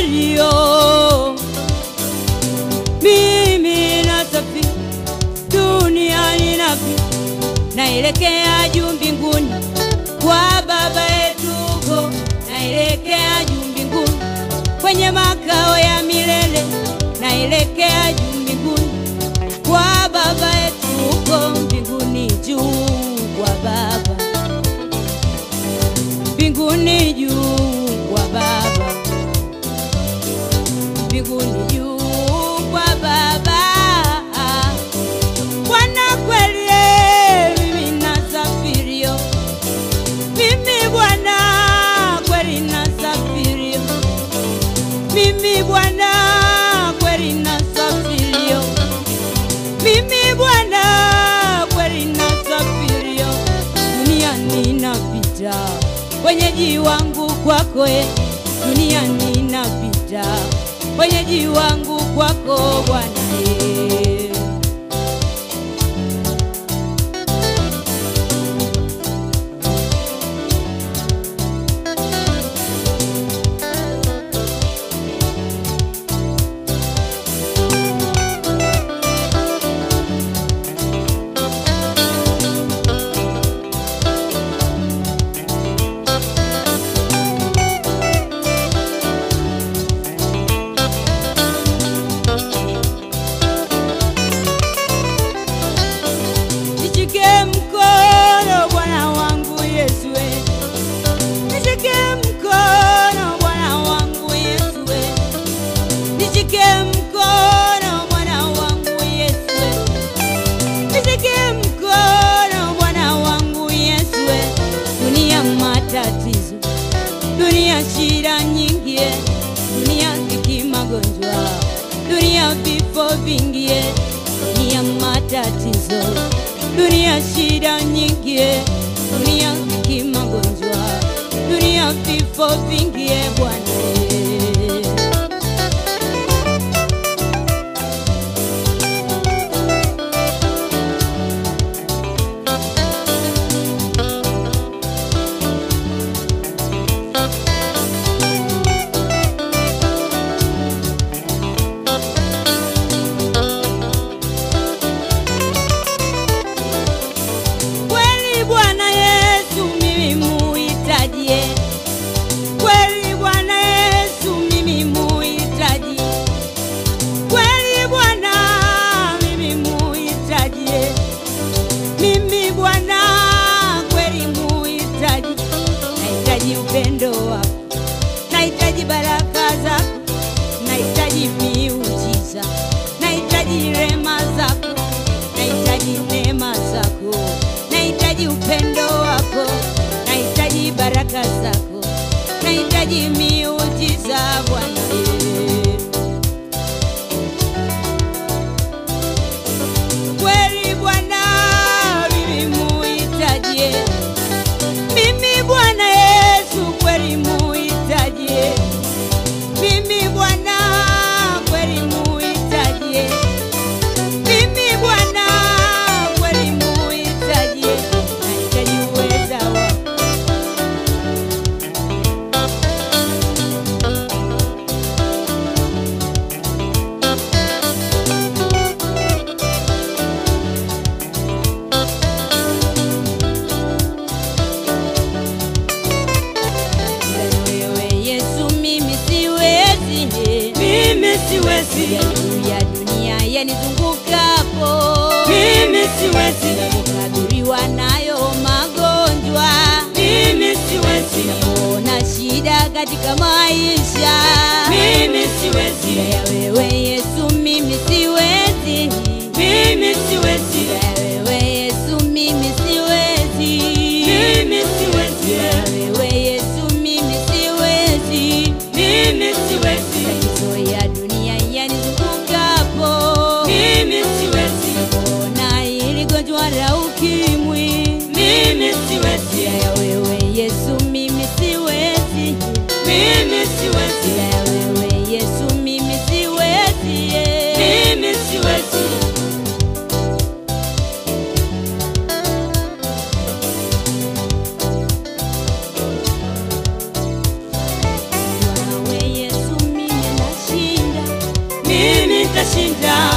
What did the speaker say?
safirio, mimi nasafiri duniani napi, naelekea juu mbinguni kwa Baba yetu huko, naelekea juu mbinguni kwenye makao ya milele, naelekea juu mbinguni kwa Baba yetu huko mbinguni juu kwa Baba, mbinguni juu kwa Baba, mbinguni juu kwa Baba. Bwana kweli, mimi nasafirio, mimi Bwana kweli nasafirio, mimi Bwana kweli nasafirio, mimi Bwana kweli nasafirio, duniani napita, wenyeji wangu kwako, e, duniani napita, wenyeji wangu kwako Bwana e. Nishike mkono Bwana wangu Yesu, we. nishike mkono Bwana wangu Yesu, we. nishike mkono Bwana wangu Yesu, we. nishike mkono Bwana wangu Yesu, we. dunia matatizo, dunia shida nyingi, eh. dunia dhiki, magonjwa, dunia vifo vingi, eh. dunia matatizo, dunia shida nyingi, eh. dunia dhiki, magonjwa, dunia vifo vingi, eh, Bwana eh. Kweli Bwana Yesu mimi muhitaji, eh. kweli Bwana Yesu mimi muhitaji, kweli Bwana mimi muhitaji, eh. mimi Bwana kweli muhitaji, nahitaji upendo wako, nahitaji baraka zako, nahitaji miujiza, nahitaji rema zako, nahitaji neema zako, nahitaji upendo wako, nahitaji baraka zako, nahitaji miujiza Bwana. eh. Kweli Bwana mimi muhitaji, eh. mimi Bwana Yesu kweli muhitaji, eh. mimi Bwana kweli muhitaji, eh. mimi Bwana kweli muhitaji, eh. nahitaji uweza wako wewe Yesu, mimi siwezi, Mimi siwezi, ya dunia yanizungukapo, mimi siwezi, kukabiliwa nayo magonjwa, mimi siwezi, ona shida katika maisha mimi siwezi, ya wewe Yesu, mimi siwezi, mimi siwezi, ya wewe Yesu, mimi siwezi, mimi siwezi, ya wewe Yesu, mimi siwezi mimi siwezi, Matatizo ya dunia yanizungukapo, mimi siwezi, ona hili gonjwa la ukimwi, mimi siwezi, ya wewe Yesu, mimi siwezi, mimi siwezi, ya wewe nitashinda